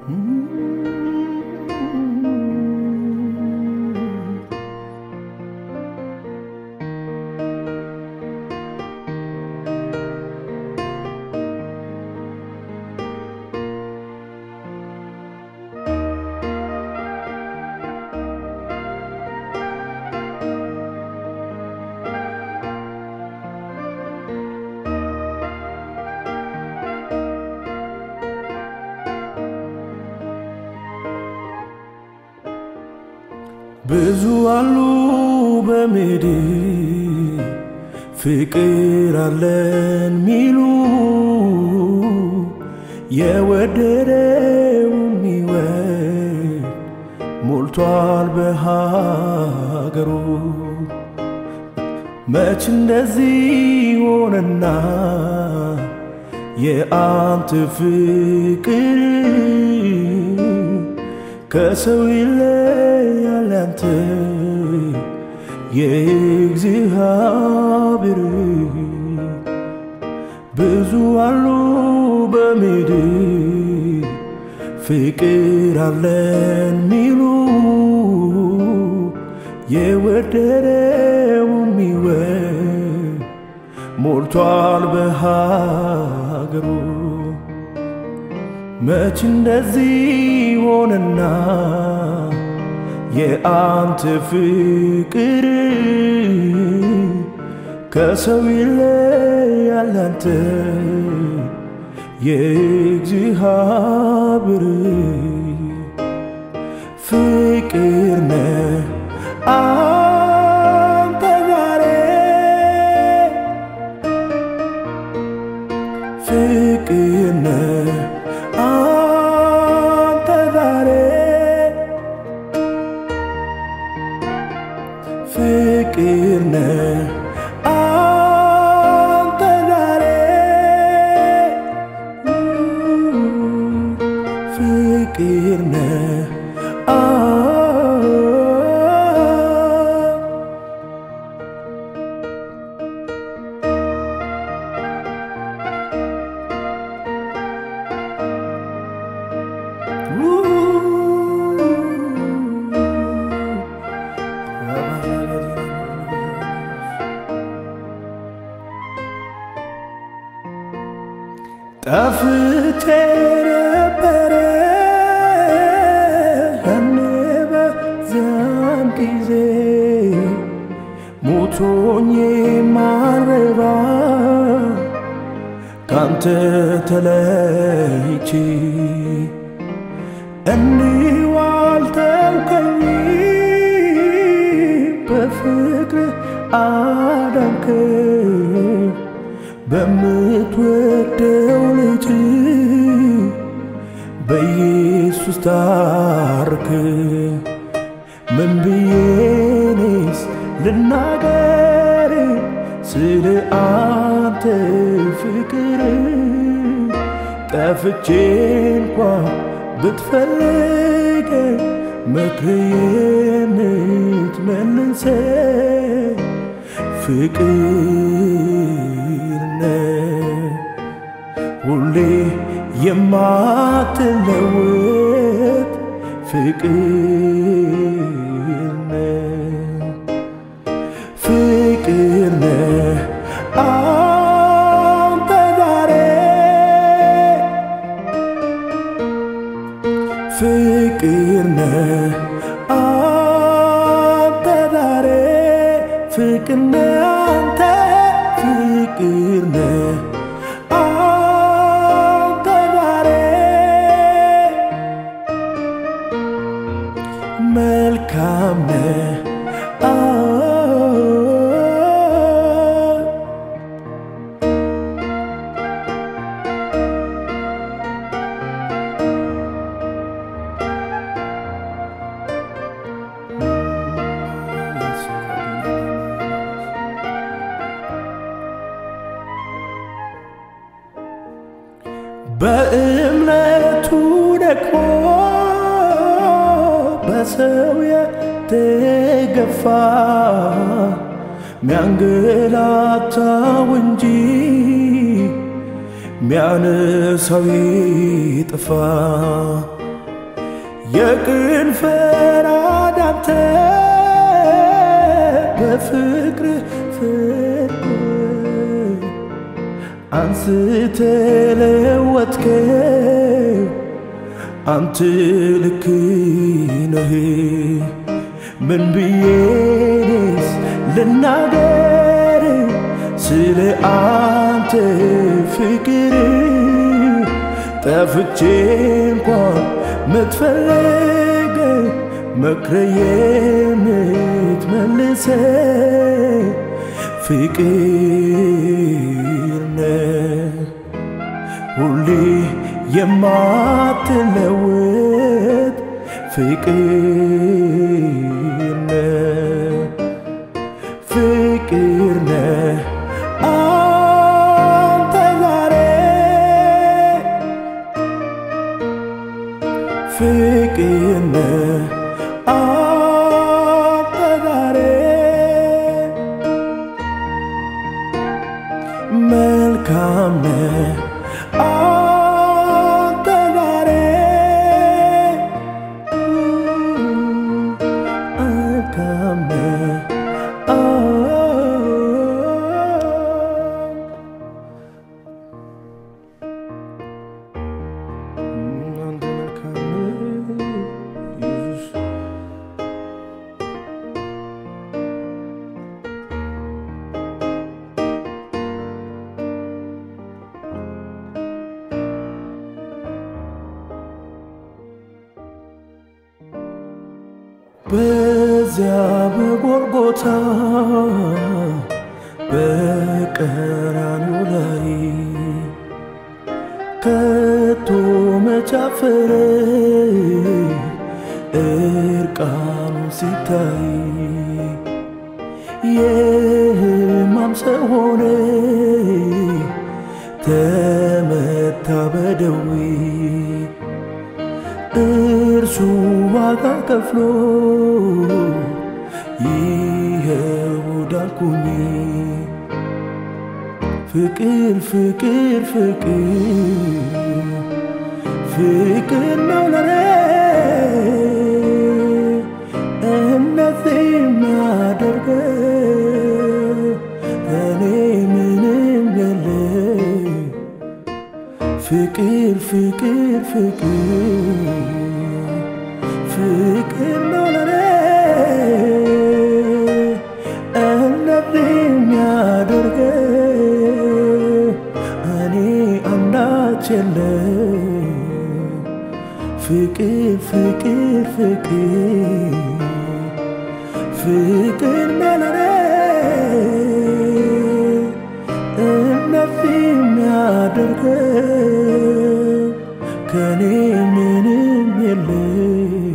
ብዙ አሉ በምድር ፍቅር አለን ሚሉ የወደደው የሚወድ ሞልቷል በሀገሩ። መች እንደዚህ ሆነና የአንተ ፍቅር ከሰው ይለያል ያንተ የእግዚአብሔር ብዙ አሉ በምድር ፍቅር አለን ሚሉ የወደደው የሚወድ ሞልቷል በሀገሩ። መች እንደዚህ ሆነና የአንተ ፍቅር ከሰው ይለያል ያንተ የእግዚአብሔር ፍቅር ነህ አንተ ዛሬ ፍቅር ነህ አንተ ዛሬ ፍቅር ነህ አንተ ዛሬ ፍቅር ነህ ጠፍቼ ነበረ ያኔ በዚያን ጊዜ ሞቶኝ ማረባ ካንተ ተለይቼ እንዲሁ አልተውከኝ በፍቅር አዳንከ በምትወደው ልጅ በኢየሱስ ታርክ ምን ብዬኔስ ልናገር ስለ አንተ ፍቅር ጠፍቼ እንኳ ብትፈልገ መክሬን ትመልሰ ፍቅር ነህ ሁሌ የማትለወጥ ፍቅር ነህ ፍቅር ነህ አንተ ዛሬ ፍቅር ነህ አንተ ዛሬ ፍቅር ነህ አንተ ፍቅር ነህ አንተ ዛሬ መልካም ነህ በእምነቱ ደግሞ በሰው የተገፋ ሚያንገላታው እንጂ ሚያነሳው ይጥፋ የቅን ፈራዳንተ በፍቅር ፍቅር አንስተ ለወጥከው አንተ ልክ ነህ። ምን ብዬንስ ልናገር ስለ አንተ ፍቅር ጠፍቼ እንኳን ምትፈልግ መክረ የምትመልሰ ፍቅር ነህ ሁሌ የማትለወጥ ፍቅር ነህ ፍቅር ነህ አንተ ዛሬ ፍቅር ነህ አንተ ዛሬ መልካም ነህ አንተ ዛሬ መልካም ነህ አንተ መልካም ነህ ኢየሱስ በዚያ በጎልጎታ በቀራንዮ ላይ ከቶ መቻፈረ እርቃኑ ሲታይ የሕማም ሰው ሆነ ተመታ በደዌ እርሱ ዋጋ ከፍሎ ይኸው ዳንኩኝ። ፍቅር ፍቅር ፍቅር ፍቅር ነው ለኔ እነዚህ የሚያደርገው እኔ ምንም የለም ፍቅር ፍቅር ፍቅር ፍቅር ነው ለኔ እንደዚህ የሚያደርገው እኔ አንዳች የለም ፍቅር ፍቅር ፍቅር ፍቅር ነው ለኔ እንደዚህ የሚያደርገው ከኔ ምንም የለም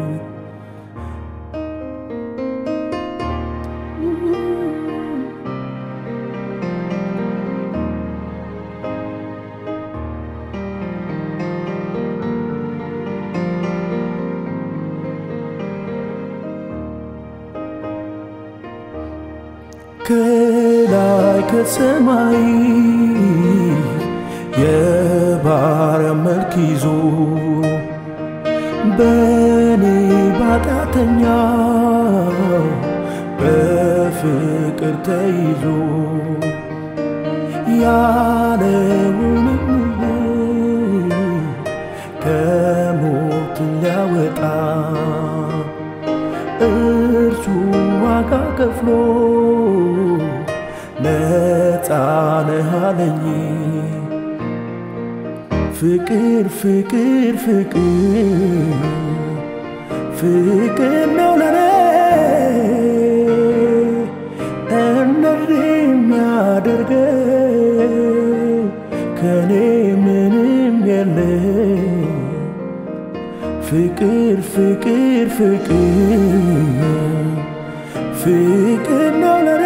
ከላይ ከሰማይ የባሪያ መልክ ይዞ በኔ ባጣተኛ በፍቅር ተይዞ ያለውንም ከሞት ሊያወጣ እርሱ ዋጋ ከፍሎ ነፃ ነህ አለኝ። ፍቅር ፍቅር ፍቅር ፍቅር ነው ለኔ እንደዚህ የሚያደርገው ከኔ ምንም የለም ፍቅር ፍቅር ፍቅር ፍቅር ነው ለኔ